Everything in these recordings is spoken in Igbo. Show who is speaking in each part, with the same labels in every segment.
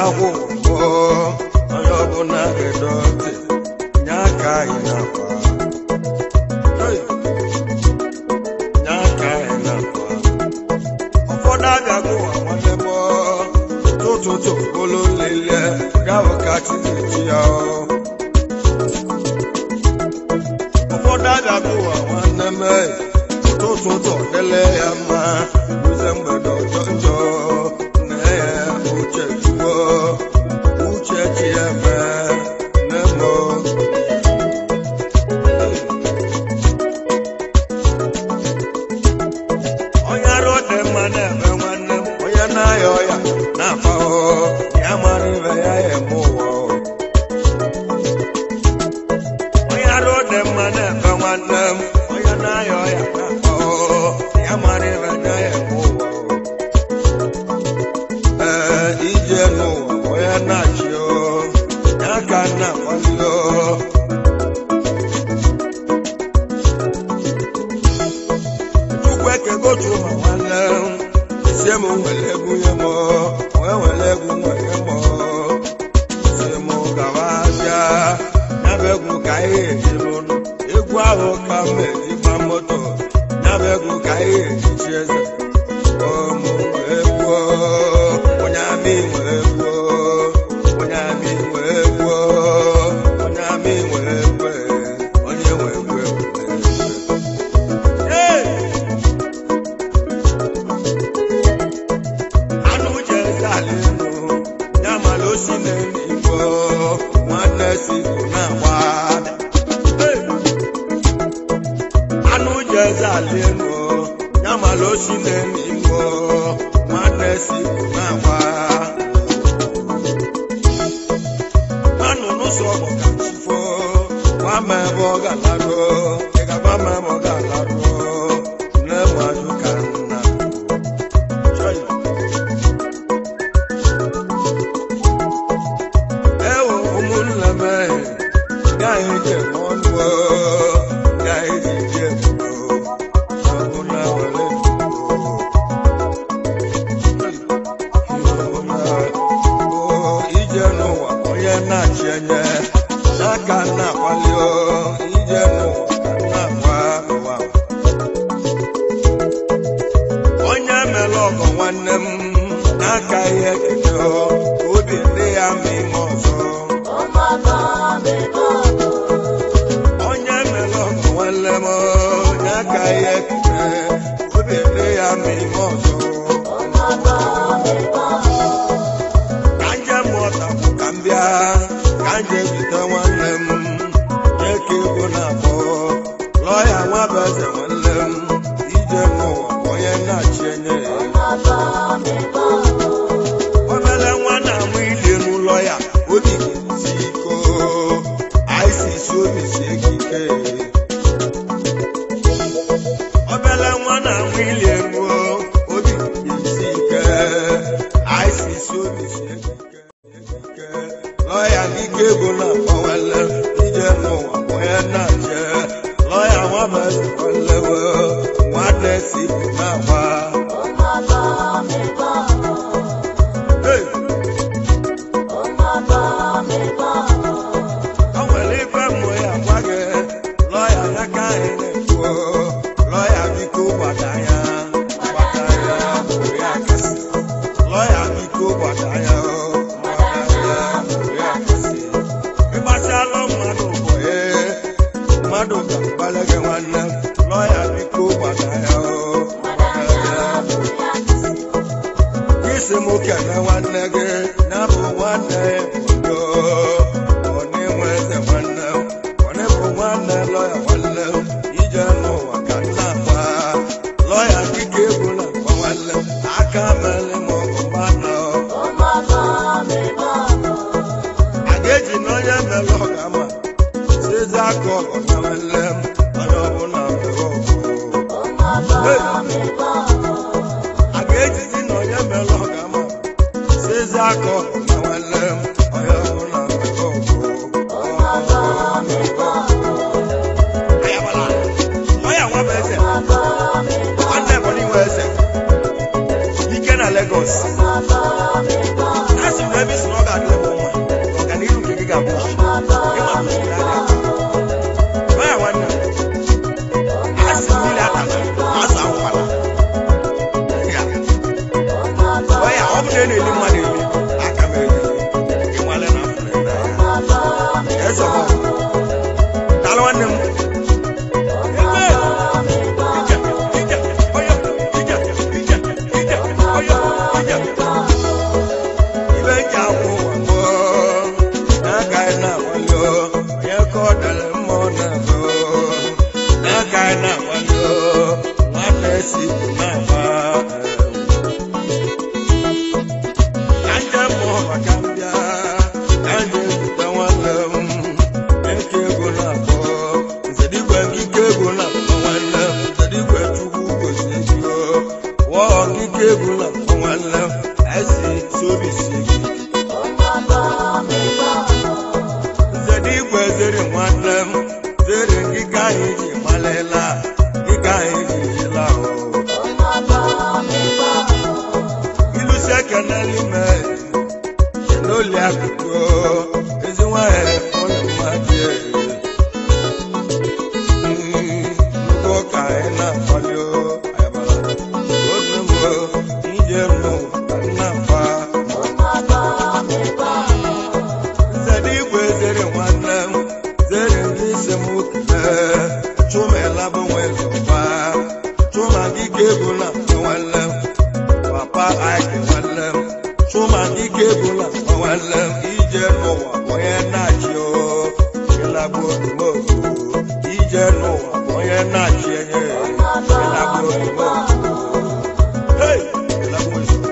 Speaker 1: agwụ mbọ onye ọbụla gedo ntị nye aka anyị na-akwa Hey! nye aka anyị na-akwa ụfọdụ abịago ụwa nwanne m tụtụtụ olu nlele gawụ ka chinechi ya ụfọdụ abịago ụwa nwanne m tụtụtụ dele ya mma uze mgbede ọjọ njọ na ya uche juwo uche chi ya mee nemo onye arụ dị mma na-eme nwanne m onye na-aya ọya na-afa ahụhụ ya mara ibe ya ya eme ụwa o. onye arụ dị mma na-eme nwanne m onye na-aya ọya na-afa ahụhụ ya mara ibe ya ya eme ụwa o. ee ije n'ụwa onye na-achị o ya ka na-akwali o Chukwu ekego otu ụmụ nwanne m sie m nwere egwu nye m wee were egwu nwere m si m gawa bịa ya bụ egwu ka anyị eji n'ụlọ egwu ahụ ka m eji gba moto ya bụ egwu ka anyị eji chi eze ụmụ egwu onye amị nwere egwu onye amị nwere egwu onye amị nwere egwu onye nwe egwu egwu Hey! anụ jeze ala elu ya mara osi n'elu igbo nwanne si bụ na-agba Hey! anụ jeze ala elu ya mara osi n'elu igbo nwanne si bụ na-agba anụnụ sọ bụ ka chifo gwa m ebe ọ ga-alarụ ị ga-agwa m ebe ọ ga-alarụ nne m ajụ ka nna Chọị. ewo ụmụnne m gaghị eji eme ọnụ o, gaghị eji eji ebubo ọbụna were ebubo o ije n'ụwa onye na-achị enye n'aka na-akpali o ije n'ụwa ka na-agba ụwa onye mere ọgọ nwanne m n'aka ihe kene o obi dị ya ma ime ọzọ onye mere ọgọ nwanne m n'aka ihe kene obi dị ya ma ime ọzọ ka nje mụọta bụ ka m bịa ka nje jide nwanne m eke ego na-akpọ lọya nwa bụ eze nwanne m ije n'ụwa bụ onye na-achị enye ya obele nwa na-amụ ili n'ụlọ ya obi si iko aisisi obi si ekike obele nwa na-amụ ili elu obi si ike aisisi obi si ekike ekike lọya n'ike ego na-agbanwele ije n'ụwa bụ onye na-ache lọya nwa mere kwalewe nwanne si bụ na-agba Hey! o nwere ife mmụ ya gwa gị lọya n'aka anyị na-ekwu lọya biko gbada ya gbada ya bụrụ ya kasị lọya biko gbada ya gbada ya bụrụ ya kasị ịgbasialụ mmadụ bụ ee mmadụ ga-agbalị gị nwanne lọya biko gbada ya gbada ya bụrụ ya kasị isi m kene nwanne gị na bụ nwanne obodo onye nwe eze nwanne m onye bụ nwanne lọya nwanne m ije n'ụwa ka nna agba lọya dịka egwu na agba nwanne m aka mere m ọgụ mmanụ a ga-eji na onye mere ọgama sizi aka ọgụ na nwanne m onye ọbụla mere ọgụ Hey! a ga-ejizi na onye mere ọgama sizi aka ọgụ na nwanne m onye ọbụla mere ọgụ Ayabala, lọya nwa bụ eze nwanne Ebonyi nwe eze ike na Lagos a sị m ebe isi na ọ ka m bịa ka m ga-ezute nwanne m eke ego na-akpọ nzedigwe nkike ego na-akpọ nwanne m nzedigwe chukwu gozie gị o wụọ nkike ego na-akpọ nwanne m esi sobi si gị nzedigwe zere nwanne m zere nkike anyị ji malela nkike anyị ji jila o ilusi ekene n'ime n'oli akụkụ ezi nwanyị ụlọ mmadụ nnukwu ka anyị na-akwali ayabara oge mbụ ije nụ ka nna-akwa nzede igwe zere nwanne m zere ndị isi m kele chụmela bụ nwe zọkwa chụma dike bụ na nwanne m papa aiki nwanne m chụma dike bụ na nwanne m ije n'ụwa onye na-achị o ịlagbu omume ije n'ụwa onye na-achị enye ịlagbu omume Hey! ịlagbu omume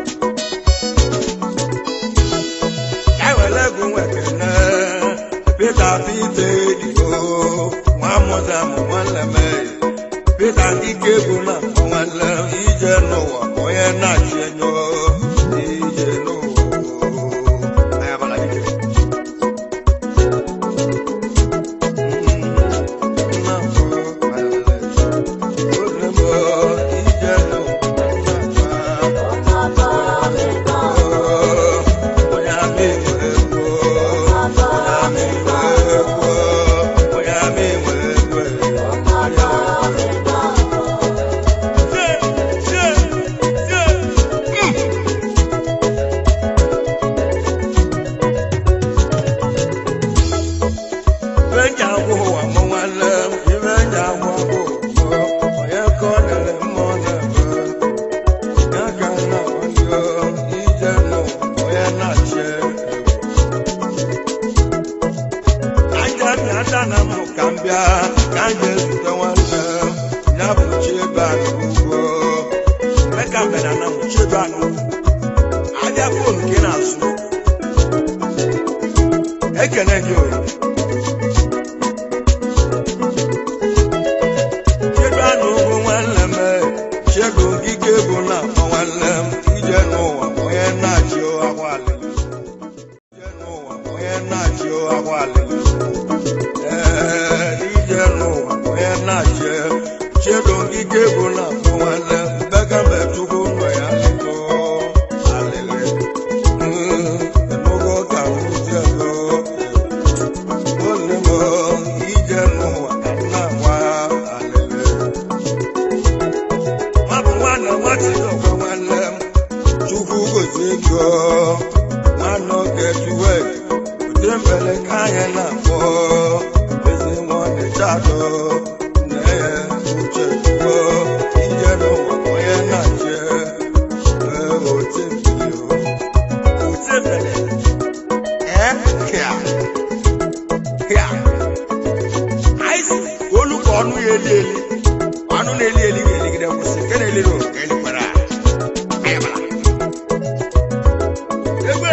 Speaker 1: ewele ego nwekene pita pite dio nwa mụza mụ nwanne m pita dike bụ na nwanne m ije n'ụwa onye na-achị enyo ije n'ụwa ayabala dike na m ka m bịa ka m ga-ezute nwanne m ya bụ chiebe anụ ugbo meka mbena na m chiebe anụ abịa fon gị na-azụ ekene gị oyi chiebe anụ ugbo nwanne m chego ngige bụ na akpọ nwanne m ije n'ụwa onye na-achị agwa alịlị ije n'ụwa onye na-achị agwa alịlị ee ije n'ụwa onye na-achị chego ngige bụ na akpọ nwanne m bega mbe chukwu nọ ya lịgo alịlị enugo ka m je go nwanne m ije n'ụwa ka m na-agwa alịlị Mabụ nwanne m nwachidokwe nwanne m chukwu gozie ego nwanne oge juwe ụdị mbele ka anyị na-akpọ ezi nwanne chado nne ya uche juwo ije n'ụwa onye na-ache ee oche mbili oche mbele ee kịa kịa anyị si olu ka ọnụ ya eli eli ọnụ na-eli eli ga-eligide kwụsị nke na-eliri ụwa ka elikwara ayabala egwe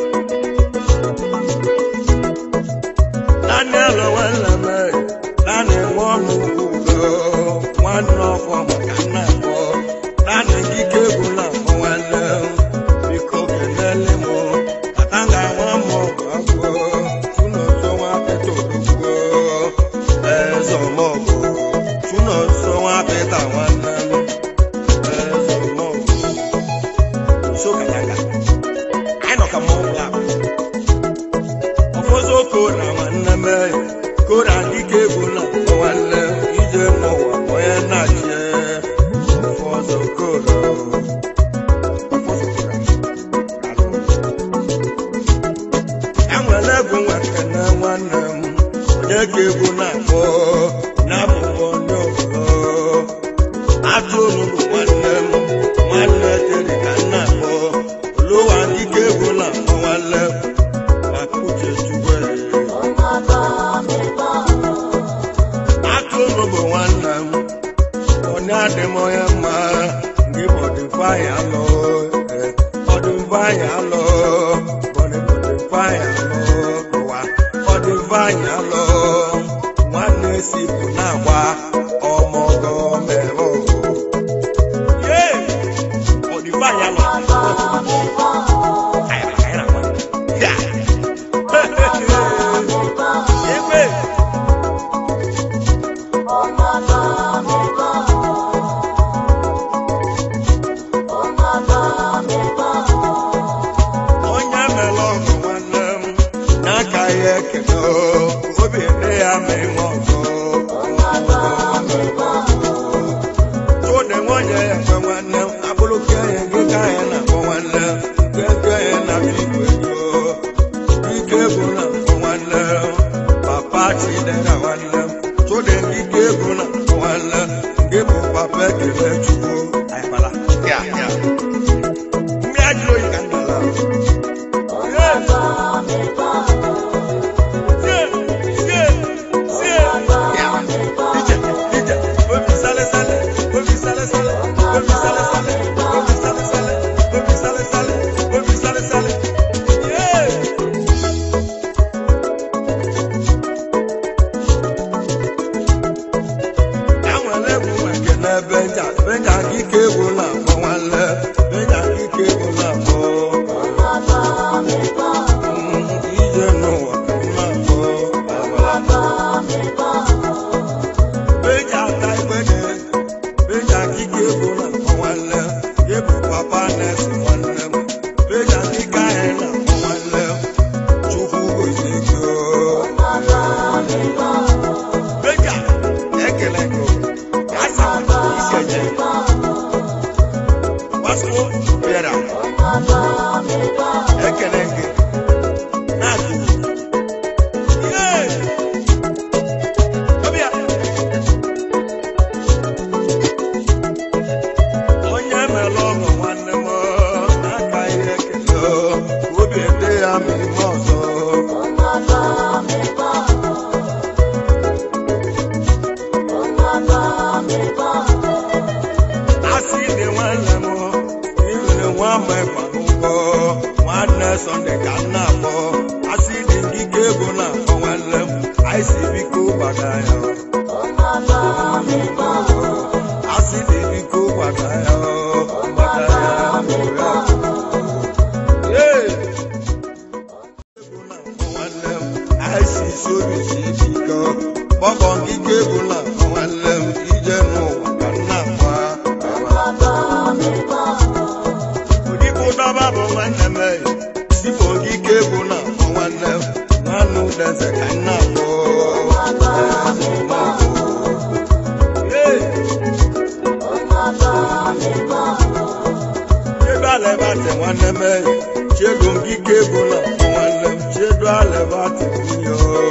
Speaker 1: Daniel nwanne m Daniel nwa ọnụ ugo nwanne ọfọ maka nna mbọ Daniel nkike egwu na mbọ nwanne m biko kenele m katanga nwa m ọgụ agwọ chunoso nwa pete odogwo eze ọmọgụ chunoso nwa pete nwanne m eze ọmọgụ so katanga anyị nọ ka mmọnwụ ahụ ọfọzọ kora nwanne m kora dịka egwu na nwanne m ije n'ụwa onye na-achị ọfọzọ kora ọfọzọ kora enwere egwu nwekene nwanne m onye ka egwu na-akpọ na-abụbọ onye obodo atụrụ bụ nwanne m nwanne dịrị ka nna akpọ olowa dịka egwu na-akpọ nwanne m Mapuche chukwe atụrụ bụ nwanne m onye adị m onye mma gị bọdịva ya alụ bọdịva ya alụ bọdịva Ifeanyị alụ ụwa ọ dị Ifeanyị alụ nwanne si bụ na-agba ọmọgọ mere ọgụ Yee! ọ dị Ifeanyị alụ Anyị- anyị na-agba. Ya! Egbe! onye mere ọgụ nwanne m n'aka ya ekele o, obi dị ya ma ịnwe ọzọ tụde nwunye ya ekwe nwanne m abụrụ ka enyi gị ka anyị na-akpọ nwanne m nke nke ya na igwe ego ike egwu na-akpọ nwanne m papa chidera nwanne m tụde ike egwu na-akpọ nwanne m gị bụ papa ekele chukwu anyị gbara ya ya mmiri ajụrụ oyi ka nna la Benja ike egwu na-akpọ nwanne Benja ike egwu na-akpọ ije n'ụwa ka m na-akpọ Beji ata igbede, beji akike ego na akpọ nwanne m, ịbụ papa na-esi nwanne m, beji akike ahịa na akpọ nwanne m, Chukwu gozie gị o. Beji a, ekele gị o, ka asa isi eje. Gbasuo bịara, ekele gị, na-agụ. Yee! Ọbịa. onye mere ọgụ nwanne m aka ihe ekele obi dị ya ma ime ọzọ asị dị nwanne m iwere nwa ama ịkwa n'ụgwọ nwanne sọnde ka m na-akpọ asị dị ngike ego na-akpọ nwanne m anyị si biko gbada ya asị dị biko gbada ya gbada ya gbada ya Ee! nwanne m anyị si obi si biko gbọgbọ ngike ego na-akpọ nwanne m ije n'ụwa ka m na-akwa Odibo dọba bụ nwanne m eyi sifo ngike ego na-akpọ nwanne m nwanne udeze ka m na-akpọ Ee! Chiedu alebate nwanne m eyi chiedu ngike ego na-akpọ nwanne m chiedu alebate nwunye o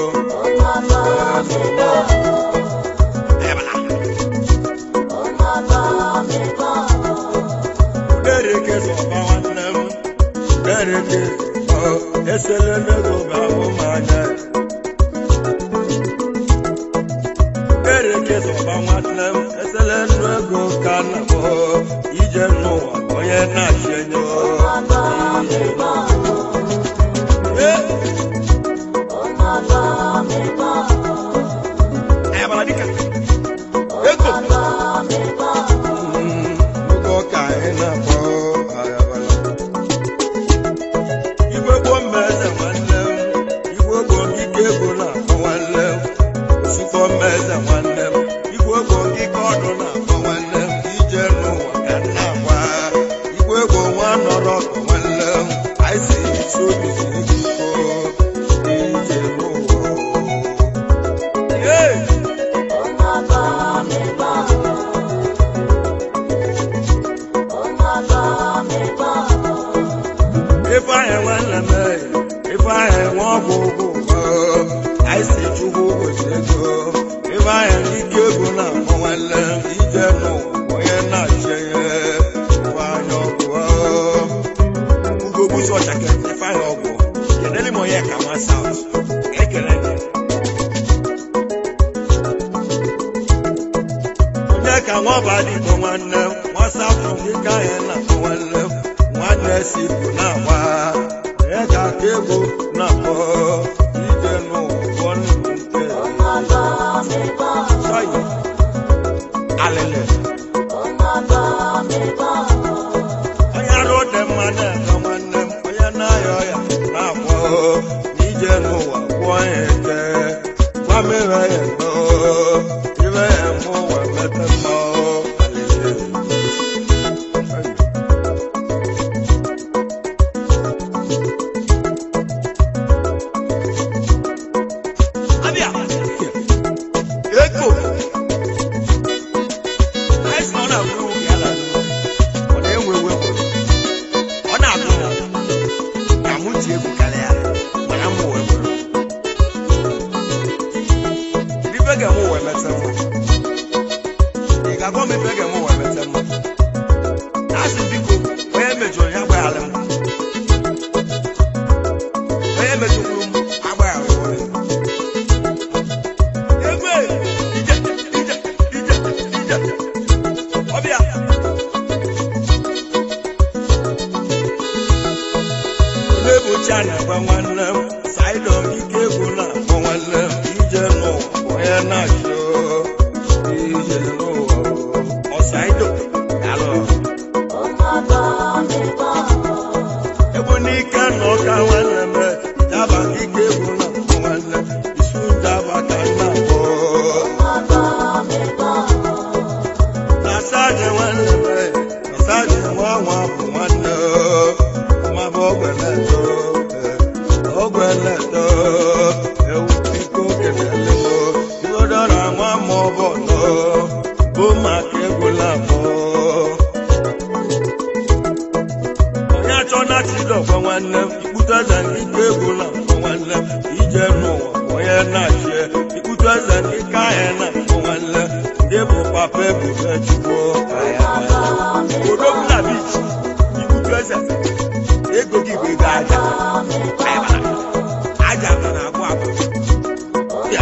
Speaker 1: Dereke zọba nwanne m Dereke ọ esele n'ego ga-abụ m anya Dereke zọba nwanne m esele n'ego ka na m ije n'ụwa onye na-achị enyo ije n'ụwa. Ee! Ayabara dịka ego Mm, ego ka anyị na-akpọ ayabara igwe gboo mmeze nwanne m igwe gboo ngike ego na-akpọ nwanne m sikọ mmeze nwanne m igwe gboo ngike ọdụ na-akpọ nwanne m ije n'ụwa ka m na-agba igwe gboo nwa nọrọ ọkụ nwanne m anyị si isi obi si biko ije n'ụwa Yee! Ifeanyị nwanne m eyi, Ifeanyị nwa ọgwụ ụgwọ anyị si chukwu ụbọchị ego Ifeanyị ike ego na-akpọ nwanne m ije n'ụwa onye na-achị ihe Ifeanyị ọgwụ Ugo Busu Ọchake Ifeanyị ọgwụ kedere m onye ka nwa South ekele gị onye ka nwa ọbara igbo nwanne m nwa South nke ka anyị na-akpọ nwanne m nwanne si bụ na-agba onye ka nke ego na-akpọ ije n'ụwa nke Chai. alele onye arụ dị mma na-eme nwanne m onye na-aya ọya na-agwọ n'ije n'ụwa gwụọ ya eke gwa m ire ya ndo ire ya mụ ụwa mete mma alele abịa eko anyị sị na ọ na-agwụ ya ala ọ na-ewe ewe ọ na-agụ m ka mụ ji egwu karịa mana m wee bụrụ ife ga-emụ wee mete mma ị ga-agwa m ife ga-emụ wee mete mma na-asị biko onye mejọrọ ya agbaghara m onye mejọkwuru m agbaghara ya egwe ije ije ije ije ọbịa Olebuchi a na-agwa nwanne m Saịdọ ike egwu na-akpọ nwanne m ije n'ụwa onye na-achọ ije n'ụwa ọ Saịdọ galụ egwu n'ike na ọka nwanne m daba ike egwu na-akpọ nwanne m isu daba ka m na-akpọ na saadị nwanne m na saadị nwa nwa bụ nwanne nwa bụ ogweleto ogweleto ewu biko kelele m igodọra nwa ma ọ bụ ọnọ bụ maka egwula mụ onye achọ na chidọkwa nwanne m ikpute eze ike egwula mụ nwanne m ije n'ụwa onye na-achị ikpute eze ike ahịa na-akpọ nwanne m ndị bụ papa ebube chukwu odogwu na bichi ikputu eze ego gị bụ ego aja aja nọ na-agwụ agwụ ya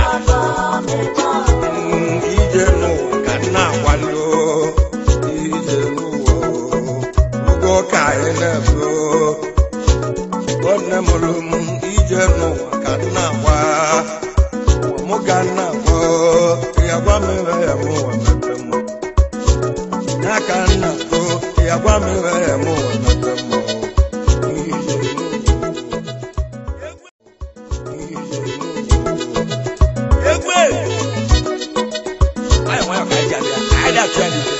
Speaker 1: Mm, ije n'ụwa ka nna akwado ije n'ụwa ugo ka anyị na-ebu nwanne mụrụ m ije n'ụwa ka nna agwa ụwa mụ ka nna agwa ya gwa m ebe ya mụ ụwa mepe mma ya ka nna go ya gwa m ebe ya mụ ụwa mepe mma ije n'ụwa egwe anyị nwayọ ka anyị ji abịa anyị na-achụ ya n'ike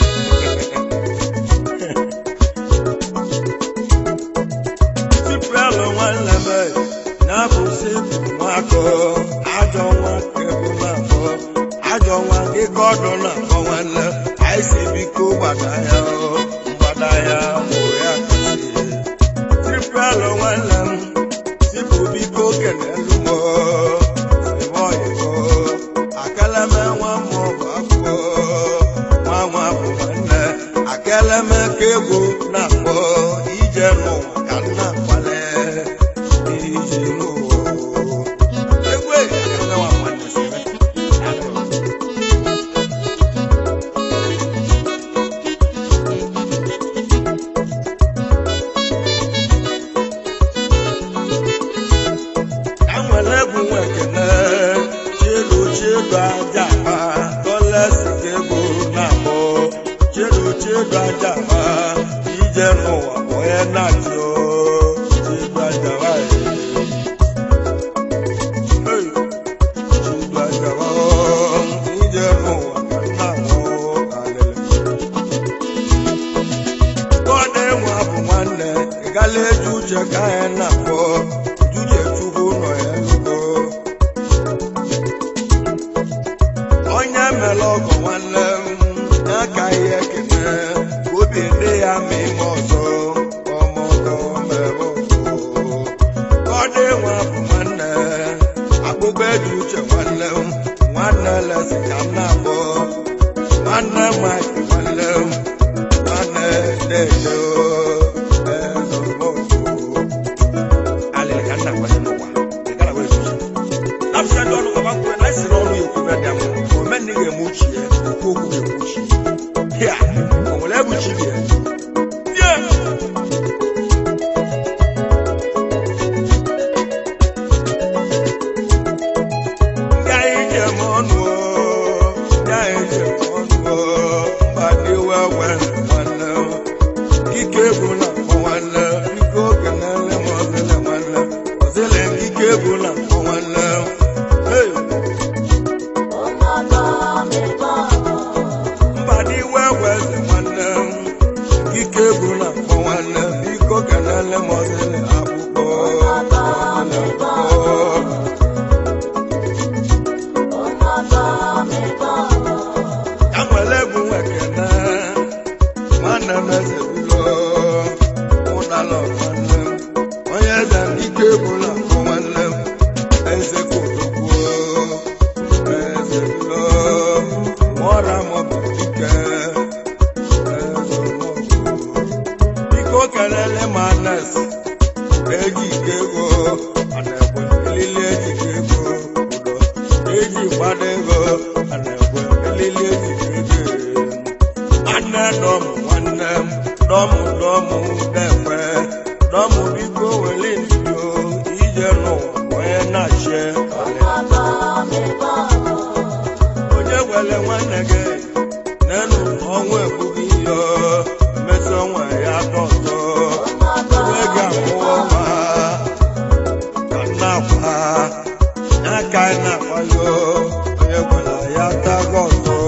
Speaker 1: Siprelu nwanne m na-abụsi nwakọ ajọ nwa kebu na-akpọ ajọ nwa ịkọ ọdụ na-akpọ nwanne anyị si biko gbada ya o, mgbada ya mụ ya kasị Siprelu nwanne m sipụ biko kelelu m o, ebe oyibo akeleme nwa m bụ afọ nwa nwa bụ nwanne akeleme ka egwu na-akpọ ije n'ụwa ka nna akwale ije n'ụwa egwu ekele nwa nwanne sere ya nụrụ. ka nwere egwu nwa ekele chielu chiedu aja akpa tọlesi ka egwu na-akpọ chielu chiedu aja akpa ije n'ụwa bụ onye na-achị o chiedu aja akpa Hey! chiedu aja akpa ije n'ụwa ka nna mụ alele Gọdụ enwe bụ nwanne ị gala eji uche ka anyị na-akpọ uche chukwu nọ ya lugo onye mere ọgọ nwanne m n'aka ihe ekene obi ndị ya ma ime ọzọ ọmọgọ mere ọzọ Gọdụ enwe bụ nwanne akpụkpọ eji uche nwanne m nwanne lesi ka m na-akpọ nwanne Mike nwanne m nwanne dede o ezọmọgọ alịrị ka nna kwanye n'ụwa ị gara wee zuzu napụta ndị ọrụ gaba kwuru na esi n'ọrụ ya ekwube dị ama ome nne ga-eme uchi ya okwu okwu ga-eme uchi ya o nwere ebuchi ya ye bụ na mkpọ nwanne m Hey! mba n'iwe weze nwanne m ike bụ na mkpọ nwanne m biko kenele m ọzịlị akpụkpọ ya nwere bụ nwekene nwanne m eze bilo ụdala nwanne m onye eze m ike bụ na mkpọ nwanne m eze kodogbo eze bilo nwụọra m bụ ike eze mọgụ biko kelele m anes eji ike ego ana ekwe elili eji ike ego udo eji gbado ego ana ekwe elili eji ike ego nwanne dọm nwanne m dọm dọm dekwe dọm biko weli ndio ije n'ụwa onye na-achị onye gwele nwanne gị n'elu ọnwa ebughị ihe mmesi ọnwa ya dọtọ onwe gị amụọ nwa ka nna akwa ya ka anyị na-akwa yo onye gwela ya tago ọzọ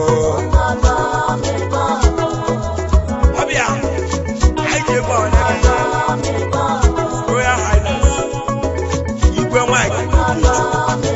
Speaker 1: ọbịa anyị ji ebe onye gị Royal Highness igwe nwanyị